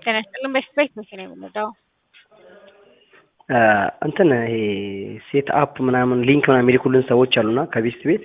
ጤና ይስጥልን። በስፔስ መቼ ነው የምንወጣው? እንትን ይሄ ሴት አፕ ምናምን ሊንክ ምናምን የሚልኩልን ሰዎች አሉና ከቤስት ቤት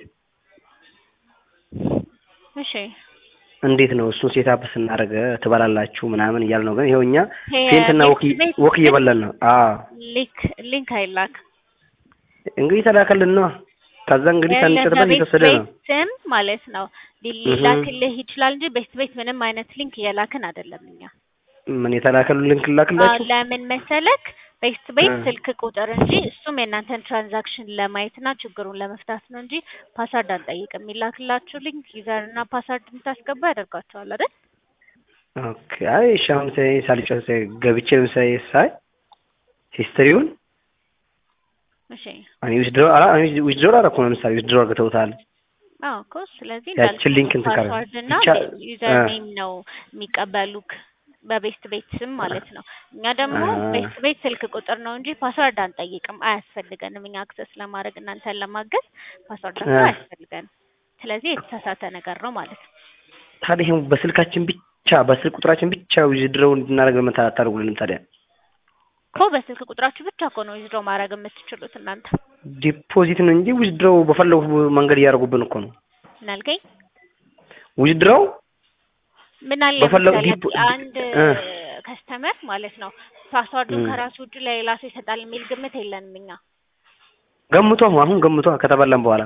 እሺ እንዴት ነው እሱን ሴት አፕ ስናደርግ ትበላላችሁ ምናምን እያል ነው። ግን ይኸው እኛ ይሄ ፌንትና ወክ ቤስት ቤት ወክ እየበላን ነው። አዎ ሊንክ ሊንክ አይላክ እንግዲህ ተላከልን ነው። ከዛ እንግዲህ ሳንጨርሰን እየተወሰደ ነው። ስም ማለት ነው ሊላክልህ ይችላል እንጂ ቤስት ቤት ምንም አይነት ሊንክ እየላክን አይደለም እኛ። ምን የተላከልን ሊንክ ላክላችሁ? አዎ፣ ለምን መሰለክ ቤስት ቤት እ። ስልክ ቁጥር እንጂ እሱም የእናንተን ትራንዛክሽን ለማየትና ችግሩን ለመፍታት ነው እንጂ ፓስወርድ አንጠይቅም። የሚላክላችሁ ሊንክ ዩዘር እና ፓስወርድ የምታስገባ ያደርጋቸዋል አይደል? ኦኬ። አይ እሺ፣ አሁን ሳይ ሳልጨርስ ገብቼ ለምሳሌ ሳይ ሂስትሪውን እሺ እኔ ዊዝድሮ አላ እኔ ዊዝድሮ አደረኩ ነው። ለምሳሌ ዊዝድሮ አድርገውታል። አዎ እኮ ስለዚህ ያችን ሊንክ እንትን ካለ ፓስወርድ እና ብቻ ዩዘር እ። ኔም ነው የሚቀበሉክ በቤስት ቤት ስም ማለት ነው። እኛ ደግሞ አ። ቤስት ቤት ስልክ ቁጥር ነው እንጂ ፓስወርድ አንጠይቅም፣ አያስፈልገንም። እኛ አክሰስ ለማድረግ እናንተን ለማገዝ ፓስወርድ እ። አያስፈልገንም። ስለዚህ የተሳሳተ ነገር ነው ማለት ነው። ታዲያ ይሄን በስልካችን ብቻ በስልክ ቁጥራችን ብቻ ዊዝድሮ እንድናደርግ ለምን አታደርጉልንም ታዲያ? እኮ በስልክ ቁጥራችሁ ብቻ እኮ ነው ዊዝድሮ ማድረግ የምትችሉት እናንተ። ዲፖዚት ነው እንጂ ዊዝድሮ በፈለጉት መንገድ እያደረጉብን እኮ ነው። ምን አልከኝ? ዊዝድሮው ምን አለ በፈለጉ መሰለህ ዲፖ- አንድ እ። ከስተመር ማለት ነው ፓስዋርዱን እ። ከራሱ ውጭ ለሌላ ሰው ይሰጣል የሚል ግምት የለንም እኛ። ገምቶ አሁን ገምቶ ከተበላን በኋላ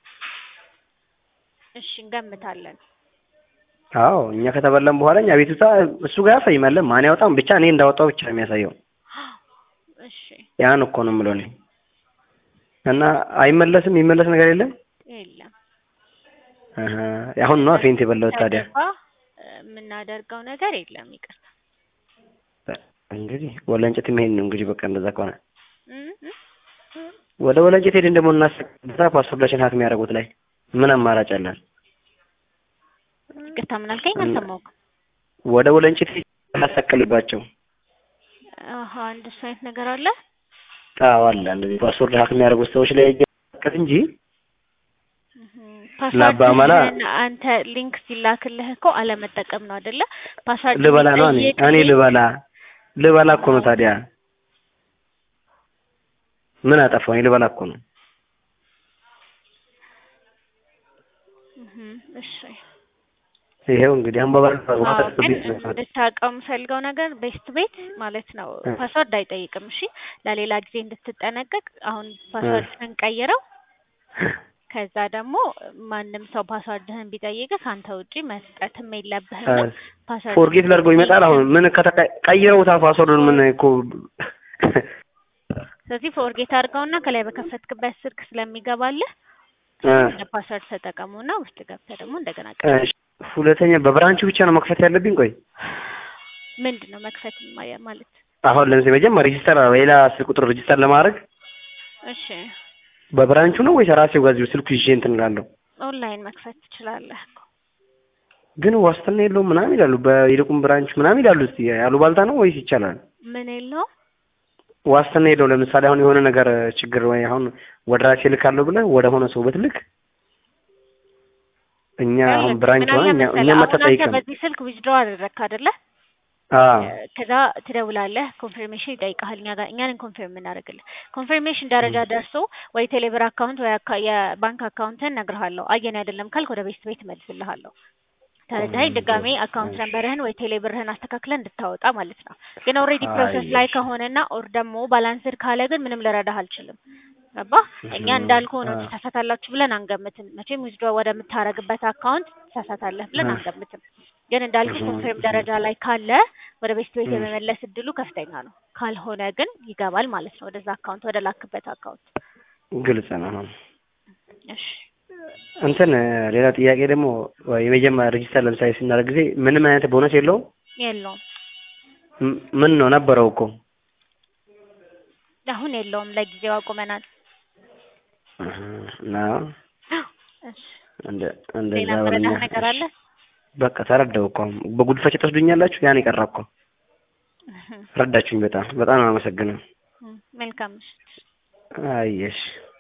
እሺ እንገምታለን። አዎ እኛ ከተበላን በኋላ እኛ ቤቱታ እሱ ጋር ያሳይማለ ማን ያወጣም ብቻ እኔ እንዳወጣው ብቻ ነው የሚያሳየው። እሺ ያን እኮ ነው የምለው እኔ እና አይመለስም የሚመለስ ነገር የለም። የለም አሀ አሁን ነው ፌንት የበላሁት ታዲያ። ከገባ የምናደርገው ነገር የለም። ይቅርታ እንግዲህ ወለንጨት መሄድ ነው እንግዲህ በቃ እንደዛ ከሆነ እ እ ወደ ወለንጨት ሄደን ደግሞ እናስቀምጣ ፓስፖርታችን ሀክ የሚያደርጉት ላይ ምን አማራጭ አለን? ይቅርታ ምን አልከኝ? አልሰማሁም። ወደ ወለንጨት እናሰቀልባቸው። አሀ እንደሱ አይነት ነገር አለ። አዎ አለ እንደዚህ ፓስፖርት ሀክ የሚያደርጉት ሰዎች ላይ ቀጥ እንጂ ለአባመላ ፓስዋርድህን አንተ ሊንክ ሲላክልህ እኮ አለመጠቀም ነው አይደለ? ፓስዋርድ ልበላ ነው እኔ የሚጠይቅ እኔ ሊንክ ልበላ ልበላ እኮ ነው ታዲያ ምን አጠፋው? እኔ ልበላ እኮ ነው። እህ እሺ ይሄው እንግዲህ አንባባ አዎ ግን እንድታውቀው የምፈልገው ነገር ቤስት ቤት ማለት ነው እ። ፓስወርድ አይጠይቅም። እሺ ለሌላ ጊዜ እንድትጠነቀቅ አሁን ፓስወርድህን ቀይረው። ከዛ ደግሞ ማንም ሰው ፓስወርድህን ቢጠይቅህ ከአንተ ውጪ መስጠትም የለብህም። እና ፓስወርድ ፎርጌት ላድርገው ይመጣል። አሁን ምን ከተቀይረውታ ፓስወርዱን ምን እኮ ስለዚህ ፎርጌት አድርገውና ከላይ በከፈትክበት ስልክ ስለሚገባልህ እ። እንደ ፓስወርድ ተጠቀሙና ውስጥ ገብተህ ደግሞ እንደገና ቀ እሺ፣ ሁለተኛ በብራንቹ ብቻ ነው መክፈት ያለብኝ። ቆይ ምንድን ነው መክፈት ማ- ማለት? አሁን ለምሳሌ መጀመሪያ ሬጂስተር ሌላ ስልክ ቁጥር ሬጂስተር ለማድረግ እሺ በብራንቹ ነው ወይስ ራሴው ጋር እዚሁ ስልኩ ይዤ እንትን እላለሁ? ኦንላይን መክፈት ትችላለህ እኮ። ግን ዋስትና የለውም ምናምን ይላሉ። በይልቁም ብራንች ምናምን ይላሉ። እስኪ ያሉባልታ ነው ወይስ ይቻላል? ምን የለውም ዋስትና የለው። ለምሳሌ አሁን የሆነ ነገር ችግር ወይ አሁን ወደ ራሴ ልካለሁ ብለህ ወደ ሆነ ሰው ብትልክ እኛ አሁን ያለብህ ብራንች ምን ሆነ አለ እኛ መሰለህ፣ እኛ አሁን አንተ መተጠይቅም በዚህ ስልክ ዊዝድሮ አደረግክ አይደለ? አዎ ከዛ ትደውላለህ፣ ኮንፊርሜሽን ይጠይቃል። እኛ ጋር እኛን ኮንፊርም የምናደርግልህ ኮንፊርሜሽን ደረጃ ደርሶ ወይ ቴሌብር አካውንት ወይ አካ- የባንክ አካውንትን እነግርሃለሁ። አየን አይደለም ካልክ ወደ ቤስት ቤት እመልስልሃለሁ። ተረዳኸኝ? ድጋሜ አካውንት ነምበርህን ወይ ቴሌብርህን አስተካክለን እንድታወጣ ማለት ነው። ግን ኦልሬዲ ፕሮሰስ ላይ አየሽ። ከሆነና ኦር ደግሞ ባላንስድ ካለ ግን ምንም ልረዳህ አልችልም። ገባህ? እኛ እህ፣ እንዳልኩህ ነው አ- ትሳሳታላችሁ ብለን አንገምትም። መቼም ዊዝድሮ ወደምታረግበት አካውንት ትሳሳታለህ ብለን አ- አንገምትም። ግን እንዳልኩህ እህ፣ ኮንፊርም እህ፣ ደረጃ ላይ ካለ ወደ ቤስት ቤት እህ። የመመለስ እድሉ ከፍተኛ ነው። ካልሆነ ግን ይገባል ማለት ነው ወደዛ አካውንት ወደ ላክበት አካውንት። ግልጽ ነው። አሁን እሺ እንትን ሌላ ጥያቄ ደግሞ የመጀመሪያ ሬጂስተር ለምሳሌ ስናደርግ ጊዜ ምንም አይነት ቦነስ የለውም? የለውም ም- ምን ነው ነበረው እኮ አሁን የለውም፣ ለጊዜው አቁመናል። እህ፣ እና እሺ እንደ እንደዛ ሌላ በለኛ። መረዳህ ነገር አለ? በቃ ተረዳው እኮ አሁን በጉድፈቻ ትወስዱኛላችሁ። ያን የቀረ እኮ እህ፣ ረዳችሁኝ። በጣም በጣም ነው አመሰግነው። መልካም ምሽት። አየሽ